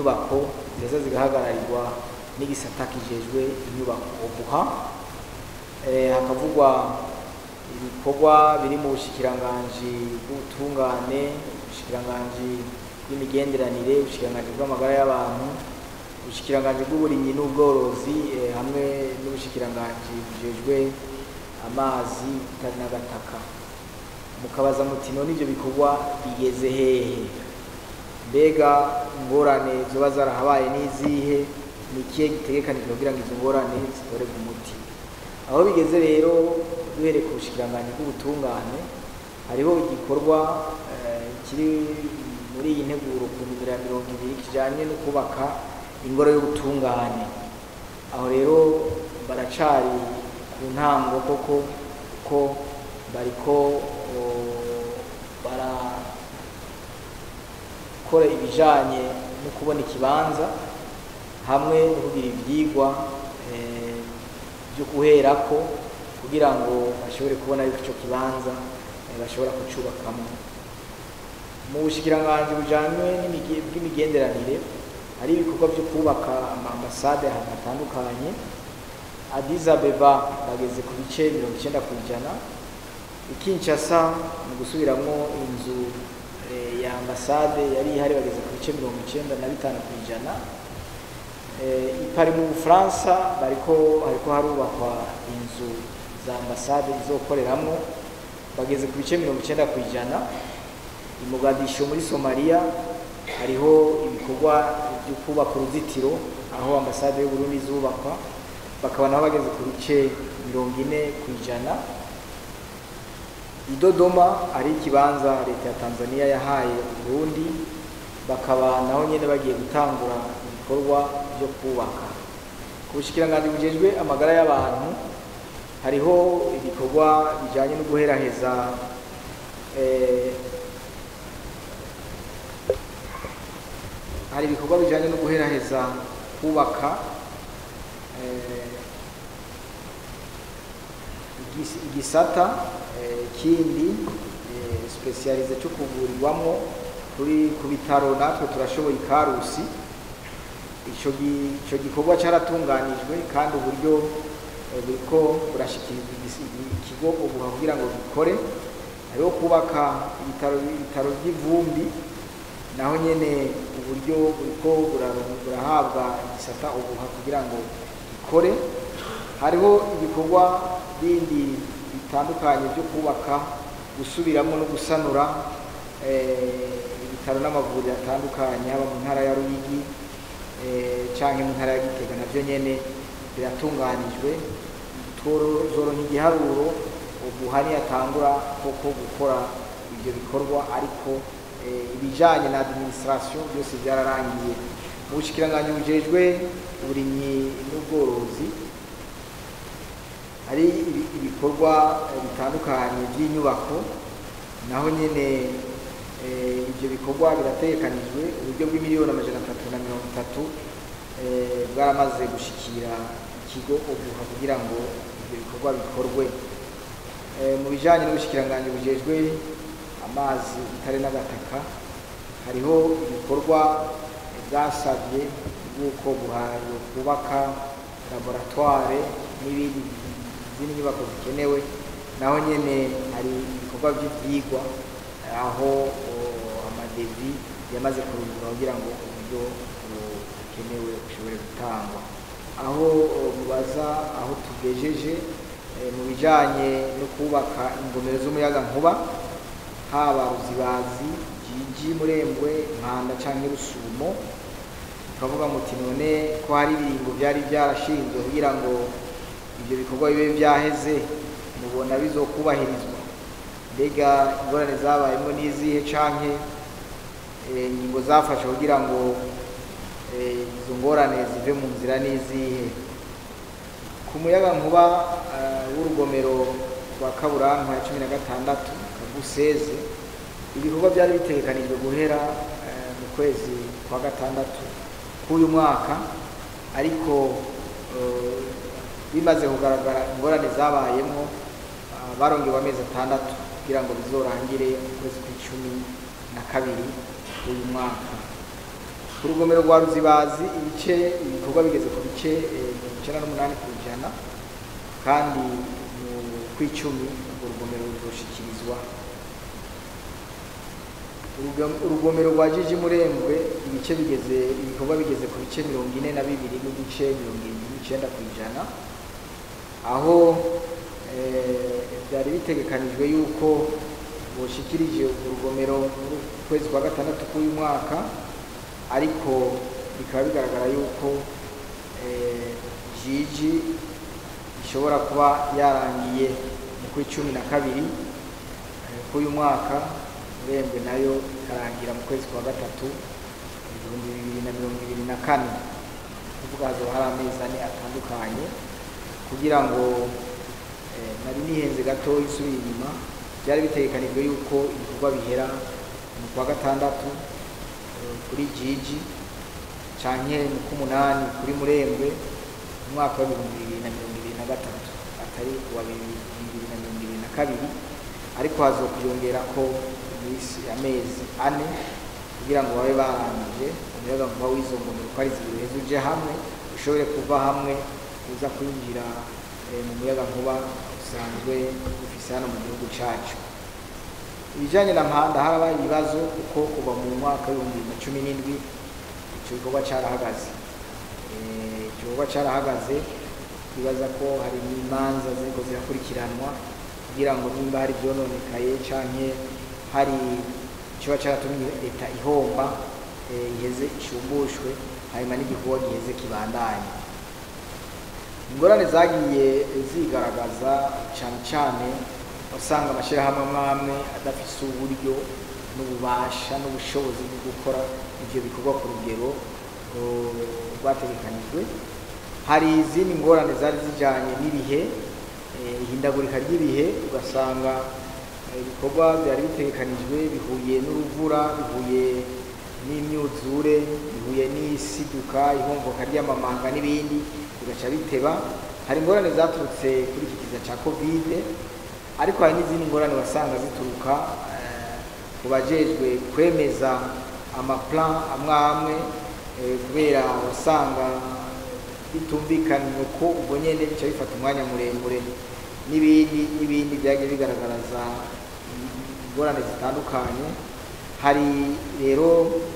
inyubako ziheza zigahagararirwa n'igisata kijejwe inyubako obuha Eh, hakavugwa ibikorwa biri mu bushikiranganji bw'ubutungane ubushikiranganji bw'imigenderanire ubushikiranganji bw'amagara y'abantu ubushikiranganji bw'uburimyi n'ubworozi eh, hamwe n'ubushikiranganji bujejwe amazi itari n'agataka mukabaza muti none ivyo bikorwa bigeze hehe mbega ingorane zoba zarahabaye n'izihe ni ikihe gitegekanijwe kugira ngo izo ngorane zitorerwe umuti aho bigeze rero duhereye ku bushikiranganji bw'ubutungane hariho igikorwa eh, kiri muri iyi nteguro ku nimero ya mirongo ibiri kijanye no kubaka ingoro y'ubutungane aho rero baracari ku ntango koko ko bariko o, barakora ibijanye no kubona ikibanza hamwe no kugira ivyigwa eh, byo guherako kugira ngo bashobore kubona yuko ico kibanza eh, bashobora kucubakamo mu bushikiranganji bujanywe n'imige- bw'imigenderanire hari ibikorwa byo kubaka amambasade ahantu hatandukanye Addis Abeba bageze ku bice mirongo icenda ku ijana i Kinshasa mu gusubiramwo inzu eh, ya ambasade yari ihari bageze ku bice mirongo icenda na bitanu ku ijana Eh, i Paris mu Bufaransa bariko hariko harubakwa inzu za ambasade izokoreramwo bageze ku bice mirongo icenda ku ijana i Mogadishu muri Somalia hariho ibikorwa byo kubaka uruzitiro aho ambasade y'u Burundi izubakwa bakaba nabo bageze ku bice mirongo ine ku ijana i Dodoma ari ikibanza leta ya Tanzania yahaye Burundi bakaba naho nyene bagiye gutangura ibikorwa byo kubaka ku bushikiranganji bujejwe amagara y'abantu hariho ibikorwa bijanye no guheraheza eh, hari ibikorwa bijanye no guheraheza kubaka eh, igis- igisata eh, kindi eh, specialize cyo kuvurirwamwo kuri ku bitaro natwe turashoboye ikarusi ico gi- ico gikorwa cyaratunganijwe kandi uburyo eh, buriko burashikirizwa igisi- ikigo ubuha kugira ngo gikore hariho kubaka ibitaro ibitaro by'ivumbi naho nyene uburyo buriko buraro- burahabwa igisata ubuha kugira ngo gikore hariho ibikorwa bindi bitandukanye byo kubaka gusubiramo no gusanura eh, ibitaro n'amavuriro atandukanye haba mu ntara ya Ruyigi eh, canke mu ntara ya Gitega navyo nyene biratunganijwe zoronka igiharuro ubuhani yatangura koko gukora ivyo bikorwa ariko eh, ibijanye na administration byose byararangiye mu bushikiranganji bujejwe uburimyi n'ubworozi hari ibi- ibikorwa eh, bitandukanye by'inyubako naho nyene eh, ivyo bikorwa birategekanijwe uburyo bw'imiliyoni amajana atatu na mirongo itatu eh, bwaramaze gushikira ikigo obuha kugira ngo ivyo bikorwa bikorwe Eh, mu bijanye n'ubushikiranganji bujejwe amazi itare n'agataka hariho ibikorwa bwasabye bw'uko buhaye kubaka laboratoire n'ibindi izindi nyubako zikenewe naho nyene hari ibikorwa by'ivyigwa aho o, amadevi yamaze kurungura kugira ngo uburyo bukenewe bushobore gutangwa aho o, mubaza aho tugejeje eh, mu bijanye no kubaka ingomero z'umuyagankuba haba ruzibazi jiji murembwe mpanda canke rusumo tukavuga muti none ko hari ibiringo byari byarashinzwe kugira ngo ibyo bikorwa bibe byaheze mubona bizokubahirizwa mbega ingorane zabayemo n'izihe canke eh, ingingo zafashe kugira ngo eh, izo ngorane zive mu nzira n'izihe ku muyaga nkuba eh, w'urugomero rwa kaburanka ya cumi na gatandatu kaguseze ibikorwa byari bitegekanijwe guhera eh, mu kwezi kwa gatandatu k'uyu mwaka ariko eh, bimaze kugaragara ingorane zabayemo ah, barongewe amezi atandatu kugira ngo bizorangire mu kwezi kw'icumi na kabiri k'uyu mwaka ku rugomero rwa ruzibazi ibice ibikorwa bigeze ku bice eh, mirongo icyenda n'umunani ku ijana kandi mu kw'icumi urwo rugomero ruzoshikirizwa Urugom- urugomero rwa jiji murembwe ibice bigeze ibikorwa bigeze ku bice mirongo ine na bibiri n'ibice mirongo irindwi n'icyenda ku ijana aho eh, byari bitegekanijwe yuko boshikirije urugomero mu kwezi kwa gatandatu k'uyu mwaka ariko bikaba bigaragara yuko eh, jiji ishobora kuba yarangiye mu kw'icumi na kabiri eh, k'uyu mwaka urembwe nayo ikarangira mu kwezi kwa gatatu ibihumbi bibiri na mirongo ibiri na kane kuvuga hazaba hari amezi ane atandukanye kugira ngo eh, nari nihenze gato isubiye inyuma byari bitegekanijwe yuko ibikorwa bihera mu kwa gatandatu eh, kuri jiji canke mu k'umunani kuri murembwe mu mwaka w'ibihumbi bibiri na mirongo ibiri na gatatu atari uwa bibiri bibiri na mirongo ibiri na kabiri ariko hazokwiyongera ko iminsi amezi ane kugira ngo babe barangije umuyagankuba w'izo ngomero uko ari zibiri uheze uje hamwe ushobore kuva hamwe uza kwinjira eh, mu muyagankuba usanzwe ufise hano mu gihugu cacu ibijanye na mpanda harabaye ibibazo kuko kuva mu mwaka w'ibihumbi bibiri na cumi n'indwi ico gikorwa carahagaze Eh, ico gikorwa carahagaze twibaza ko hari n'imanza ziriko zirakurikiranwa kugira ngo nimba hari ivyononekaye canke hari icoba caratumye leta ihomba eh, iheze ishumbushwe hanyuma n'igikorwa giheze kibandanye ingorane zagiye zigaragaza cane cane usanga amashirahamwe amwe amwe adafise uburyo n'ububasha n'ubushobozi bwo gukora ivyo bikorwa ku rugero uh, rwategekanijwe hari izindi ngorane zari zijanye n'ibihe eh, ihindagurika ry'ibihe ugasanga eh, ibikorwa byari bitegekanijwe bihuye n'uruvura bihuye n'imyuzure bihuye n'isiduka ihomboka ry'amamanga n'ibindi bigaca biteba hari ingorane zaturutse kuri iki kiza ca kovide ariko hari n'izindi ngorane wasanga zituruka eh, ku bajejwe kwemeza amaplan amwe amwe eh, kubera wasanga bitumvikanye ko ubwo nyene bica bifata umwanya muremure n'ibindi n'ibindi byagiye bigaragaraza ingorane zitandukanye hari rero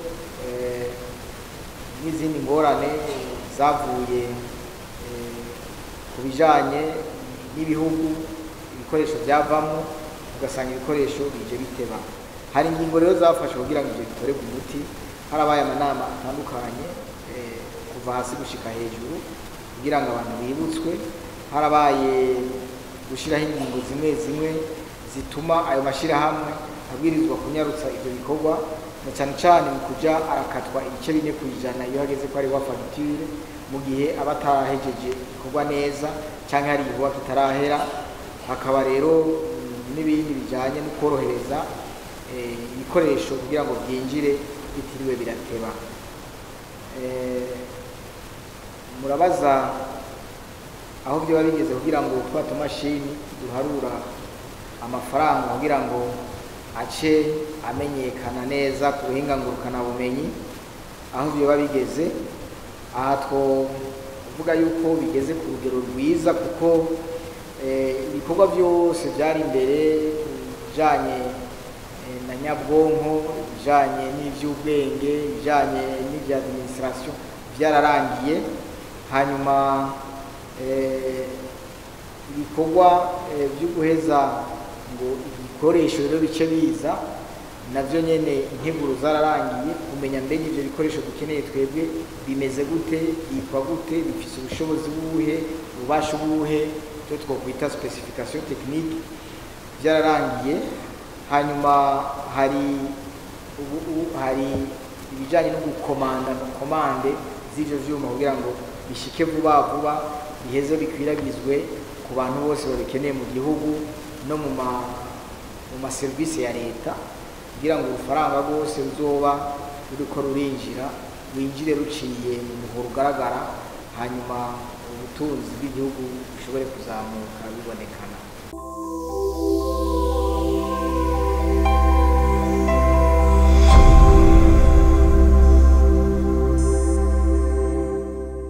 eh, n'izindi ngorane zavuye eh, ku bijanye n'ibihugu ibikoresho byavamo ugasanga ibikoresho bije biteba hari ingingo rero zafashwe kugira ngo ibyo bitorerwe umuti harabaye amanama atandukanye eh, kuva hasi gushika hejuru kugira ngo abantu bibutswe harabaye gushyiraho ingingo zimwe zimwe zituma ayo mashyirahamwe abwirizwa kunyarutsa ibyo bikorwa na cyane cyane mu kuja arakatwa ibice bine ku ijana iyo hageze ko hariho fagitire mu gihe aba atarahejeje igikorwa neza cyangwa hari igikorwa kitarahera hakaba rero mm, n'ibindi bijyanye no korohereza eh, ibikoresho kugira ngo byinjire bitiriwe birateba Eh, murabaza aho byaba bigeze kugira ngo twa tumashini duharura amafaranga kugira ngo ace amenyekana neza ku buhinga ngurukanabumenyi aho byaba bigeze aha twovuga yuko bigeze ku rugero rwiza kuko eh, ibikorwa byose byari imbere bijanye eh, na nyabwonko ibijanye n'ivy'ubwenge ibijanye n'ibya administration byararangiye hanyuma eh, ibikorwa eh, byo guheza ngo ibikoresho rero bice biza navyo nyene integuro zararangiye kumenya mbega ivyo bikoresho dukeneye twebwe bimeze gute byitwa gute bifise ubushobozi buhe ububasha buhe icyo twokwita specification technique byararangiye hanyuma hari ubu ubu hari ibijanye no gukomanda komande z'ivyo vyuma kugira ngo bishike vuba vuba biheze bikwiragizwe ku bantu bose babikeneye mu gihugu no mu ma mu maserivisi ya leta kugira ngo urufaranga rwose ruzoba ruriko rurinjira winjire ruciye mu muhoro ugaragara hanyuma ubutunzi bw'igihugu bushobore kuzamuka bibonekana